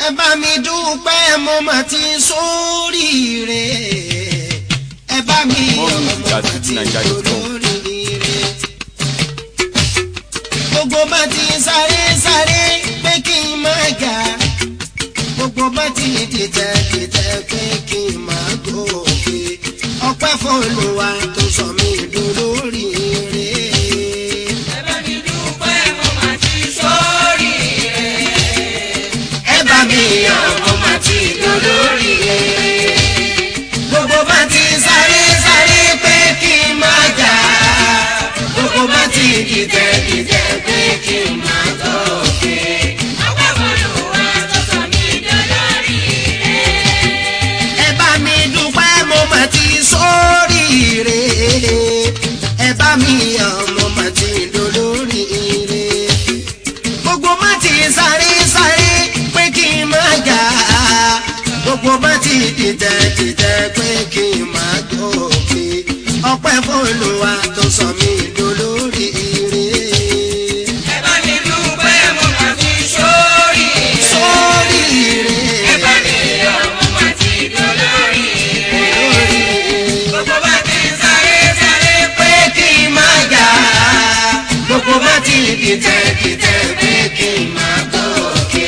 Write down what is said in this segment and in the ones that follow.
ẹ bá mi dúpẹ́ mo mà ti sóríire ẹ bá mi yọ̀ More mo music at mà ti fujininja.com. dolóríire. gbogbo bá ti sáré sáré pé kí n má ga gbogbo bá ti dìtẹ̀ dìtẹ̀ pé kí n má gòkè ọpẹ́ fọlùwà tó sọ mí dolóríire. ẹ bá mi yọ̀ mo mà ti dolóríire. gbogbo bá ti sáré sáré pé kí n má ga gbogbo bá ti dìtẹ̀ dìtẹ̀ pé kí n má gòkè. ẹ bá mi dúpẹ́ mo mà ti sóríire ẹ bá mi yọ̀ mo mà ti dolóríire gbogbo má ti sáré sáré pé kí n má ga gbogbo má ti dìtẹ̀ dìtẹ̀ pé kí n má gòkè ọpẹ́ fọlùwà tó sọ mí dolóríire. sóríire pé kí n má ga gbogbo má ti dìtẹ̀ dìtẹ̀ pé kí n má gòkè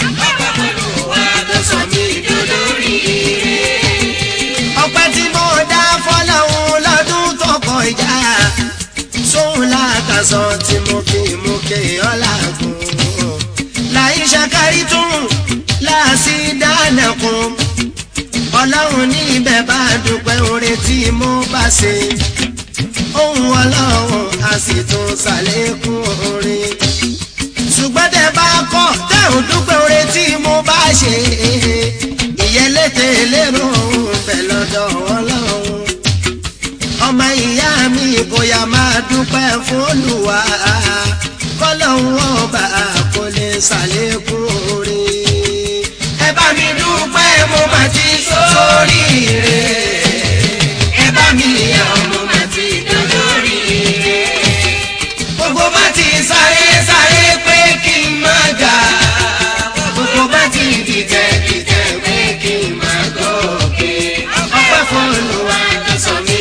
tó sọ mí dolóríire. ọpẹ́ tí mo dá fọ́lọ́hún lọ́dún tó kọjá sóhun lákàsọ tí mo kì í mú kí ọlágùn láì ṣàkárí tún láàsì dáná kún ọlọ́run ní ibẹ̀ bá dúpẹ́ oore tí mo bá ṣe ohun ọlọ́run a sì tún ṣàlékún oore ṣùgbọ́n tẹ bá kọ́ tẹ ò dúpẹ́ oore tí mo bá ṣe ìyẹlẹ́tẹ̀ lérò òun bẹ̀ lọ́dọ̀ ọlọ́run ọmọ ìyá mi bóyá máa dúpẹ́ fún Olúwa kọ́lọ́hún ọba kò lè ṣàlékún oore ẹ bá mi dúpẹ́ mo máa ti sóríire ẹ bá mi yọ̀ mo máa ti dolóríire gbogbo bá ti sáré sáré pé kí n má ga gbogbo bá ti dìtẹ̀ dìtẹ̀ pé kí n má gòkè ọpẹ́ fún Olúwa tó sọ mí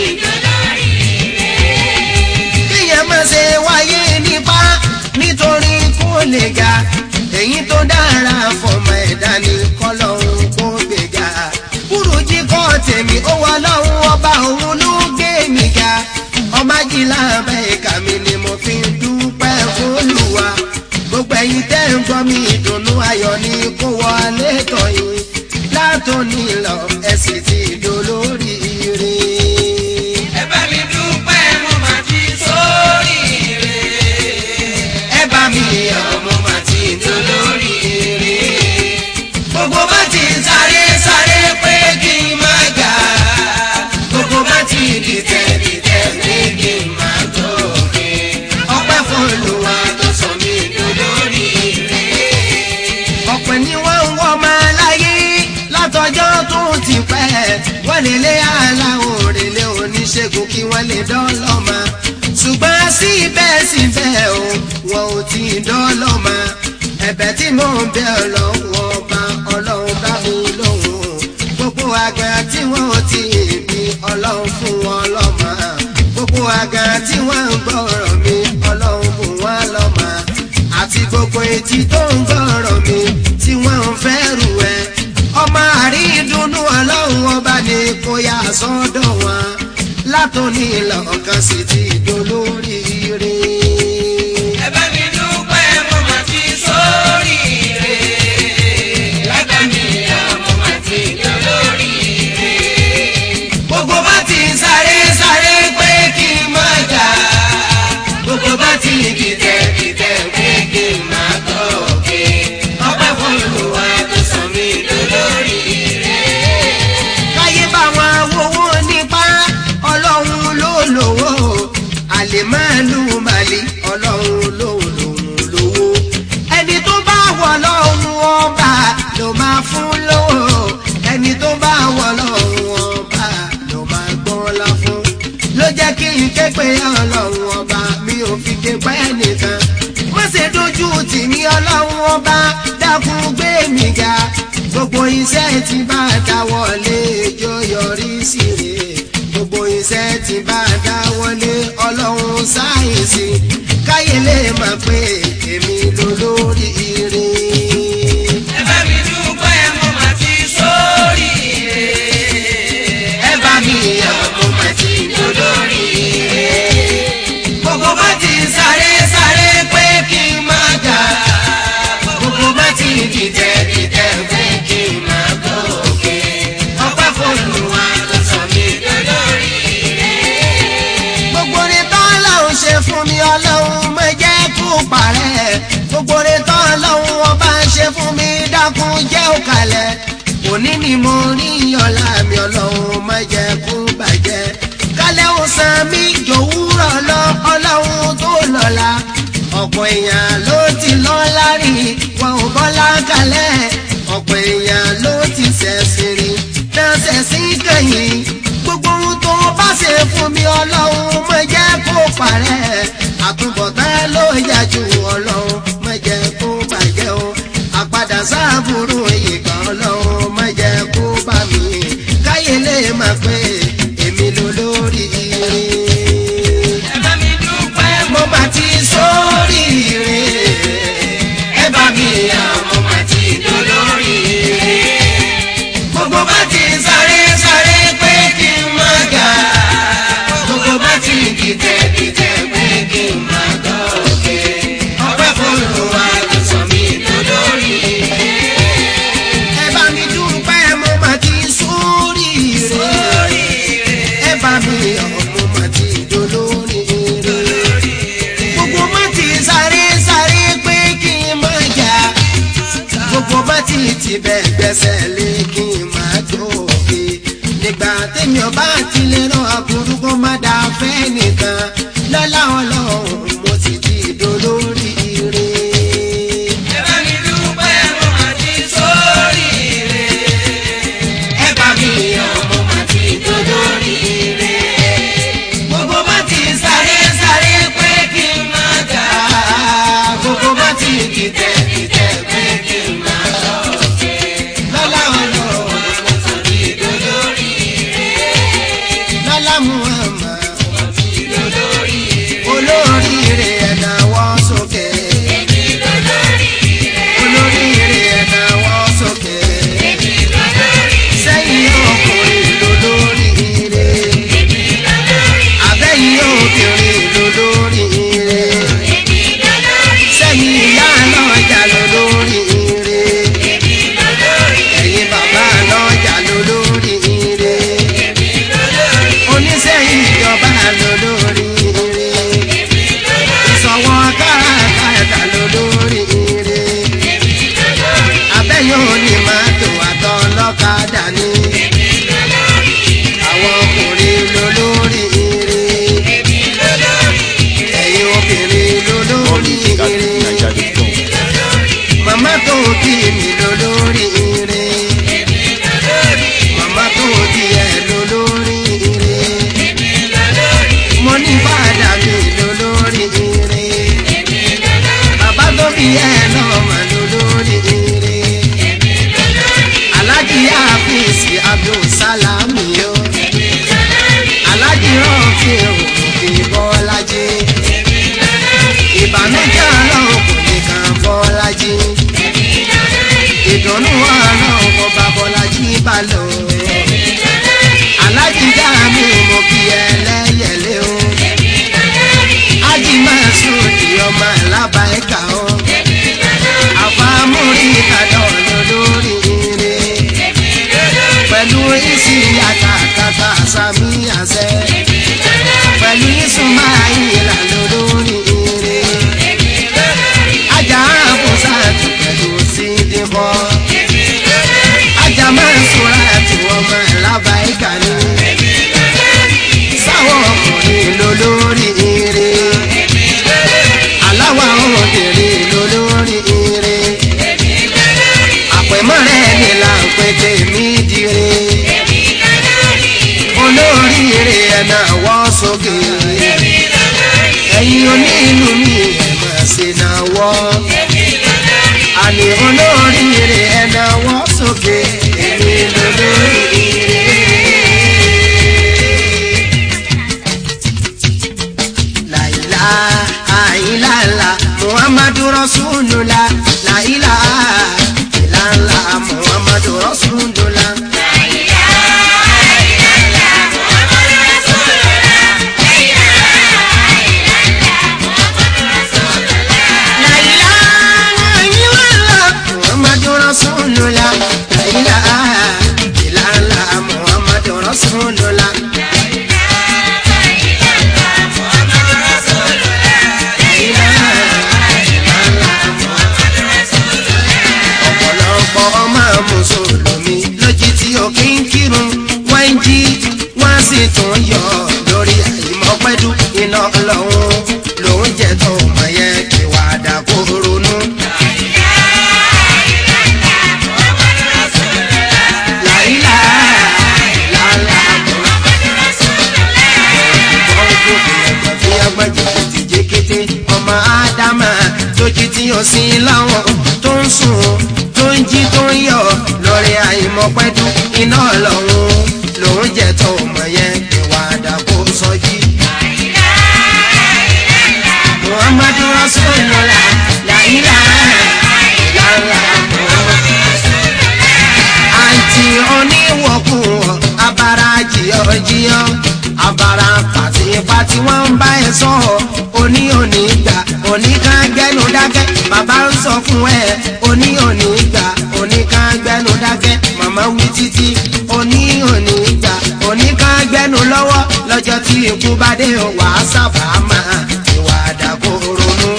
kíyẹn má ṣe wáyé nípa nítorí kó lè ga èyí tó dára fọmọ ẹ̀dá ní kọ́lọ́hún kó gbéga kúrújí kọ́ tèmi ó wà lọ́hún ọba òun ló gbé mi ga ọmọ ajílá bẹ́ẹ̀ka mi ni mo fi ń dúpẹ́ fÓlúwa gbogbo ẹ̀yin tẹ́ ń gbọ́ mi ìdùnnú ayọ̀ ni kó wọlé tọ̀yìn látòní lọ ẹ sì ti dolóríire. ẹ bá mi yọ̀ mo mà ti dolóríire. gbogbo bá ti sáré sáré pé kí n má ga gbogbo bá ti dìtẹ̀ dìtẹ̀ pé kí n má gòkè ọpẹ́ fún Olúwa tó sọ mí dolóríire. ọ̀pẹ ni wọ́n ń wọ́ máa láyé látọjọ́ tó ti pẹ́ wọ́n lè lé aláwọ̀ òrèlé oníṣègùn kí wọ́n lè dọ́lọ́mà ṣùgbọ́n síbẹ̀síbẹ̀ o wọn ò tí ì dọ́lọ́mà ẹ̀bẹ̀ tí mò ń bẹ̀ ọlọ́wọ́ ọba ọlọ́run bá mi lóhùn gbogbo àgbà tí wọ́n ò tí ì bí ọlọ́run fún wọn lọ́mà gbogbo àgbà tí wọ́n ń gbọ́rọ̀ mi ọlọ́run fún wọn lọ́mà àti gbogbo etí tó ń gbọ́rọ̀ mi tí wọ́n ń fẹ́ rù ẹ́ ọmọ àrídùnnú ọlọ́run ọba ni kò yá sọ́dọ̀ wọn látòní lọ́kàn sí ti dolóríire. gbogbo bá ti sáré sáré pé kí n má jà gbogbo bá ti dìtẹ̀ dìtẹ̀ pé kí n má gòkè ọpẹ́ fún Olúwa tó sọ mí dolóríire. káyé bá wọn wowó nípa ọlọ́run ló lówó iṣẹ́ tí bá dáwọ́lé jó yọrí sí rè gbogbo iṣẹ́ tí bá dáwọ́lé ọlọ́run sáyẹ̀nsì káyé lè mọ̀ pé èmi lolórí ire. ẹ bá mi dúpẹ́ mo máa ti sórí ẹ bá mi yọ̀ mo mà ti lolórí ire. gbogbo bá ti sáré sáré pé kí n má jà gbogbo bá ti dìtẹ̀ dìtẹ̀ pé kí n má gòkè ọpẹ́ f'Olúwa tó sọ mí lolórí ire. gbogbo rẹ̀ tán lọ́hùn ṣe fún mi ọlọ́run má jẹ́ kó parẹ́ gbogbo rẹ̀ tán lọ́hùn ọba ṣe fún mi dákun jẹ́ òkàlẹ̀ òní ni mo rí ọlá mi ọlọ́run má jẹ́ kó bàjẹ́ kálẹ̀ ó san mí jòwúrọ̀ lọ ọlọ́run tó lọ́la ọ̀pọ̀ èèyàn ló ti lọ́lá rí wọn ò bọ́lá kalẹ̀ ọ̀pọ̀ èèyàn ló ti ṣẹ̀sìn rí náà ṣẹ̀sìn kẹ́yìn gbogbo ohun tó bá ṣe fún mi ọlọ́run má jẹ́ kó parẹ́ àtúbọ̀tán ló yà jù ọlọ́run má jẹ́ kó bàjẹ́ o àpadà sáàbùrù ìgbà ọlọ́run má jẹ́ kó bá mi káyé lè máa pé èmi ló lórí ire ẹ bá mi dúpẹ́ mo bá ti sórí ire ẹ bá mi yà mo bá ti dolórí ire gbogbo bá ti sáré sáré pé kí n má ga gbogbo bá ti dìtẹ̀ dìtẹ̀ pé kí n má gòkè ọpẹ́ f'Olúwa ló sọ mí dolórí ire ẹ bá mi dúpẹ́ mo bá ti sórí ire ẹ bá mi yà mo bá ti dolórí ire gbogbo bá ti sáré sáré pé kí n má jà gbogbo bá ti ti bẹ̀ gbẹ́sẹ̀ lé kí n má dòkè nígbà tèmi ọba ti lè rán aburú kó má dà fẹ́ nìkan lọ́lá ọlọ́run mo ti di dolórí ire. ẹ bá mi dúpẹ́ mo máa ti sórí ẹ bá mi yọ̀ mo má ti dolórí ire. gbogbo bá ti sáré sáré pé kí n má jà gbogbo bá ti dìtẹ̀ dìtẹ̀ pé kí n má dòkè lọ́lá ọlọ́run mo ti di dolórí ire. lọ́lá muhammad olóríire ẹ̀dá wọ́ sókè. olóríire ẹ̀dá wọ́ sókè. sẹ́yìn ọkùnrin lolóríire. àbẹ́yìn obìnrin lolóríire. sẹ́yìn ìyá lọ́jà lolóríire. ẹ̀yin bàbá lọ́jà lolóríire. oníṣẹ́ ìjọba lolóríire ìsọ̀wọ́ káràkátà lolóríire abẹ́yẹ̀ òní máa tó àtọ́ lọ́kadà ní àwọn ọkùnrin lolóríire ẹ̀yin obìnrin lolóríire màmá tó bí mi lolóríire màmá tó bí ẹ lolóríire mo ní bàdà mi lolóríire bàbá tó bí ẹ náà mà lolóríire alájí àfíìsì abdulsalami o alájí rọ́ọ̀fì òkè bọ́lájí ìbànújẹ́ ọlọ́run kò ní kan bọ́lájí ìdùnnú ọlọ́run kò bá bọ́lájí bá lọ alájí dáàmú mo kí ẹ lẹ́yẹ̀lé o ájí máa sùn di ọmọ alábàákà o àfàmúrí ìkàdọ̀ lórí ire pẹ̀lú ìsì àtàkàtà sàmì àṣẹ pẹ̀lú ìsúnmáìlà lórí ire ajá àbùsà tù pẹ̀lú sídìbọ̀ ajá máa ń sọ̀rọ̀ àti ọmọ alábàákà ni sáwọn ọkùnrin lólórí ire aláwa obìnrin lólórí ire àpẹ̀mọ́rẹ́ ni là ń pè tèmi dire olóríire ẹ̀nà wọ́ sókè ẹ̀yin onílù mi ẹ̀ máa ṣe náà wọ́ àní olóríire ẹ̀nà wọ́ sókè rasulullah la ilaha illallah muhammadu rasulullah. ọ̀pọ̀lọpọ̀ ọmọ mùsùlùmí lójú tí ó kí ń kírun wọ́n ń jí wọ́n sì tún yọ lórí àìmọ́pẹ́dù iná lọ́hún lòún jẹ́ tó mọ̀ yẹn kí wàá dà kó ronú. làyílà làlà kété ọmọ ádámà tó jí tí ó sin láwọn tó ń sùn tó ń jí tó ń yọ lórí àìmọ̀pẹ́dù iná lọ́hún lòún jẹ́ tó mọ̀ yẹn ìwà àdàkó sọjí. muhammadu rasulullah la ilaha illallah àǹtí oníwọ̀kùwọ̀ abara jìyọ̀jìyọ̀ abara pàtìpàtì wọ́n ń bá ẹ sọ oní òní gbà oníkan gbẹnu dákẹ́ bàbá ń sọ fún ẹ oní òní gbà oníkan gbẹnu dákẹ́ màmá wí títí oní òní gbà oníkan gbẹnu lọ́wọ́ lọ́jọ́ tí ikú bá dé wàá sábà máa ìwà àdàkọ ronú.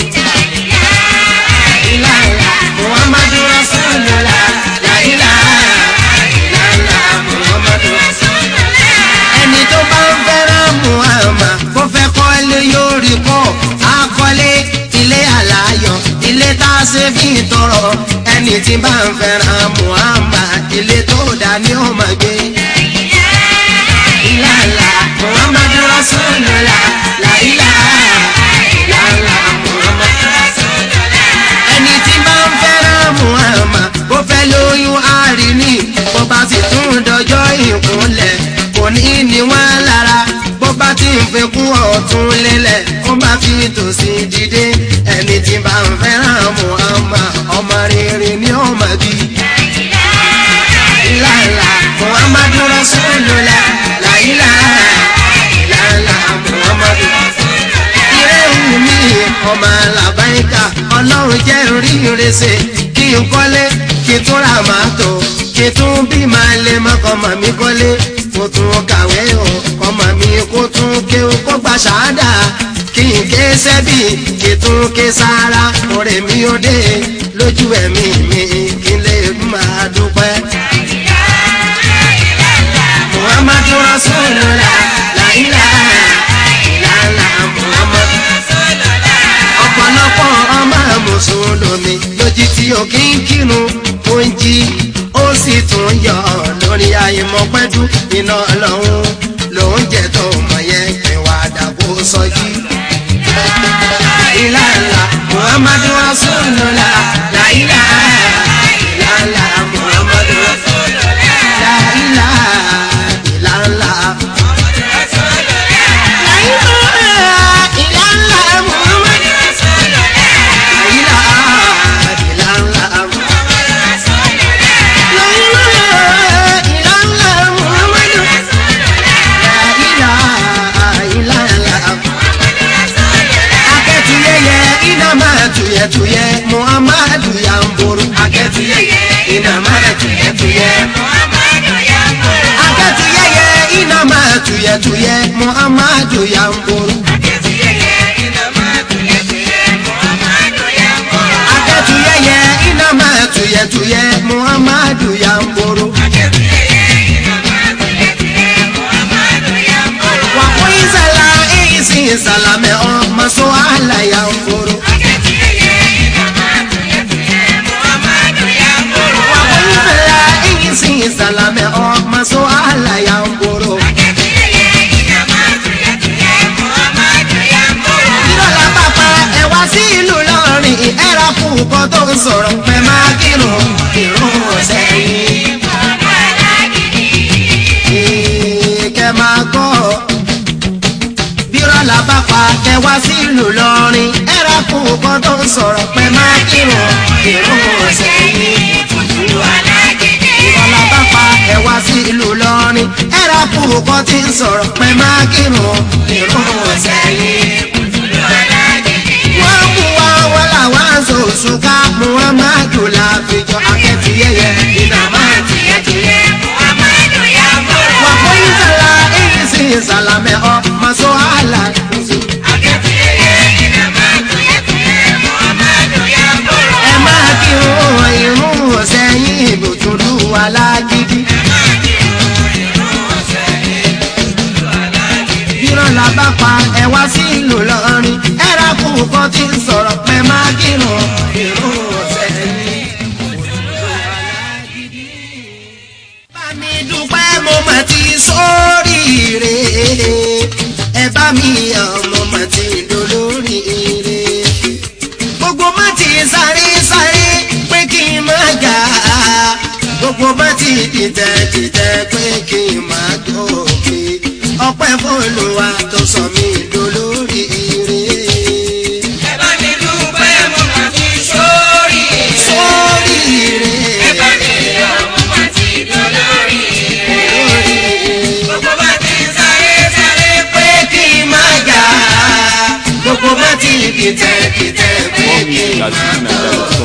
ìlànà muhammadu rasulullah la ilaha illallah muhammadu ẹni tó bá ń fẹ́ràn muhammad kó fẹ́ kọ́lé yóò rí kọ́ akọ́lé ilé àlàyọ̀ ilé tá a ṣe fi tọrọ ẹni tí bá ń fẹ́ràn muhammad ilé tó dá ní ó máa gbé. ìlàlà muhammadu rasulullah la ilaha illallah muhammadu ẹni tí bá ń fẹ́ràn muhammad bó fẹ́ lóyún àríní bó bá sì tún dọjọ́ ìkúnlẹ̀ kò ní ní wọ́n lára bó bá ti ń fi kún ọ̀tún lélẹ̀ ó bá fi tòsí dìde ẹni tí bá ń fẹ́ràn muhammad ọmọ rere ni ó máa bí. ìlàlà muhammadu rasulullah la ilaha illallah muhammadu ire wù mí ọmọ làbáyíká ọlọ́run jẹ́ oríire ṣe kí n kọ́lé kí n tún ra màtó kí n tún bí máa lè mọ́kọ́ mọ̀ mí kọ́lé kó tún kàwé o ọmọ mi kó tún ké o kó gba ṣáádà kí n ké sẹ́bì kí n tún ké sára ọ̀rẹ́ mi ó dé lójú ẹ̀mí mi kí n lè máa dúpẹ́. muhammadu rasulullah la ilaha illallah muhammadu ọ̀pọ̀lọpọ̀ ọmọ mùsùlùmí lójú tí ó kí ń kírun ó ń jí ó sì tún yọ lórí àìmọ̀pẹ́dù iná ọlọ́run lòún jẹ́ tó mọ̀ yẹn kẹwàá dàbò sọjí. ìlànà muhammadu rasulullah la ilaha illallah muhammadu la ilaha illallah. La ilaha illallah muhammadu la ilaha illallah. La ilaha illallah muhammadu la ilaha illallah. akẹ́tuyẹyẹ iná máa tuyẹtuyẹ muhammadu yamburu. akẹ́tuyẹyẹ iná máa tuyẹtuyẹ. akẹ́tuyẹyẹ iná máa tuyẹtuyẹ muhammadu yamburu. akẹ́tuyẹyẹ iná máa tuyẹtuyẹ muhammadu yamburu. wà fún ìsàlà ìsìn ìsàlámẹ̀ ọmọ sọ àlà yamburu. wà fún ìsàlà ìsìn ìsàlámẹ̀ ọmọ sọ àlà yamburu. ìrọ̀lá bàbá ẹ wá sí ìlú lọ́rin ẹ̀rọ fún nǹkan tó ń sọ̀rọ̀ pẹ̀ máa kírun kírun ọ̀sẹ̀ yìí. kẹ máa gbọ́ bírọ̀lá bàbá ẹ wá sí ìlú lọ́rin ẹ̀rọ fún nǹkan tó ń sọ̀rọ̀ pẹ̀ máa kírun kírun ọ̀sẹ̀ yìí. ìrọ̀lá bàbá ẹ wá sí ìlú lọ́rin ẹ̀rọ fún nǹkan tí ń sọ̀rọ̀ pẹ̀ máa kírun kírun ọ̀sẹ̀ yìí wọ́n mú wa wọ́n làwọn aṣọ òṣùká muhammadu láfijọ́ akẹ́tìyẹyẹ sàlámẹ́ ọmọ sọ́hálà kùsù. ẹ máa kírun irun ọ̀sẹ̀ yín ìbùtúlù alágídí. bírọ̀ la bá pa ẹ wá sí ìlú lọ́rin ẹ ra kú kan tí ń sọ̀rọ̀ pé máa kírun irun ọ̀sẹ̀ yín. bá mi dúpẹ́ mo mà ti sóríire ẹ bá mi yàn mo mà ti dolóríire gbogbo má ti sáré sáré pé kí n má jà gbogbo má ti dìtẹ̀ dìtẹ̀ pé kí n má gòkè ọpẹ́ fọlùwà tó sọ mí dolóríire. sóríire dolóríire pé kí n má jà gbogbo má ti dìtẹ̀ dìtẹ̀ pé kí n má gòkè.